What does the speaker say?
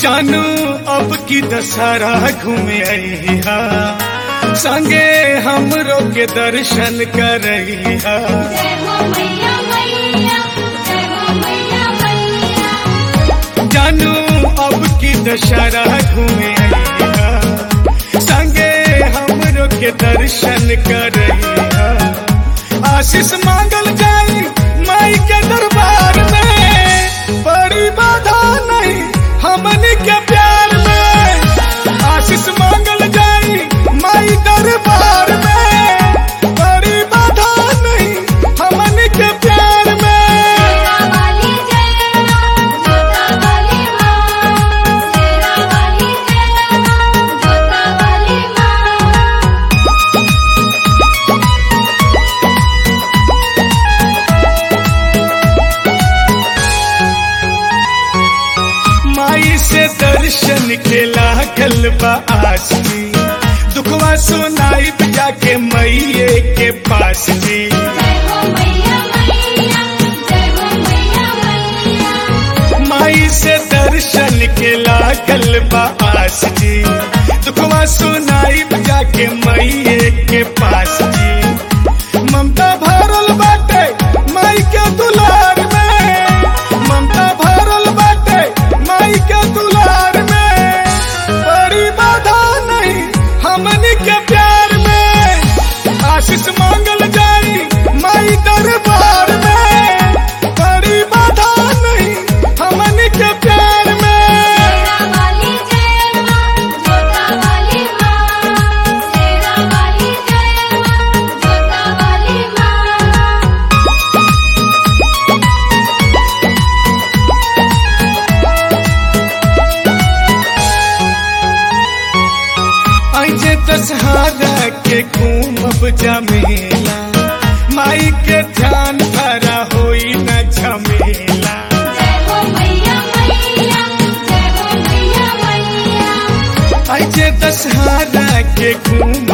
जानू अब की दशहरा घूमे अइहा संगे हमरो के दर्शन करइहा जय हो मैया मैया जय हो मैया मैया जानू अब की दशहरा घूमे अइहा संगे हमरो के दर्शन करइहा आशीष मांगल जाई माई के दरबार में बड़ी बाधा नहीं हमनी के प्यार में आशीष मांगल जाई माई दरबार में बड़ी बाधा नहीं हमनी के प्यार में तेरा वाली जय मां जोता वाली मां तेरा वाली जय मां जोता वाली मां माई से दर्शन के लागल बा आसमी दुखवा सुनाई जाके मैये के पास जी जय हो मैया मैया जय हो मैया मैया माई से दर्शन के लागल बा आस जी दुखवा सुनाई जाके मैये के पास जी ममता भरल बाटे माई के दुलार में ममता भरल बाटे माई के दुलार में बड़ी बाधा नहीं हमनी के प्यार में आशीष मांगल जाई माई दरबार में बड़ी बाधा नहीं हमनी के प्यार में तेरा वाली जय मां जोता वाली मां तेरा वाली जय मां जोता वाली मां ऐजे दशहरा के घूमब जमेला माई के ध्यान भरा होई न झमेला जय हो मैया मैया जय हो मैया मैया ऐजे दशहरा के घूमब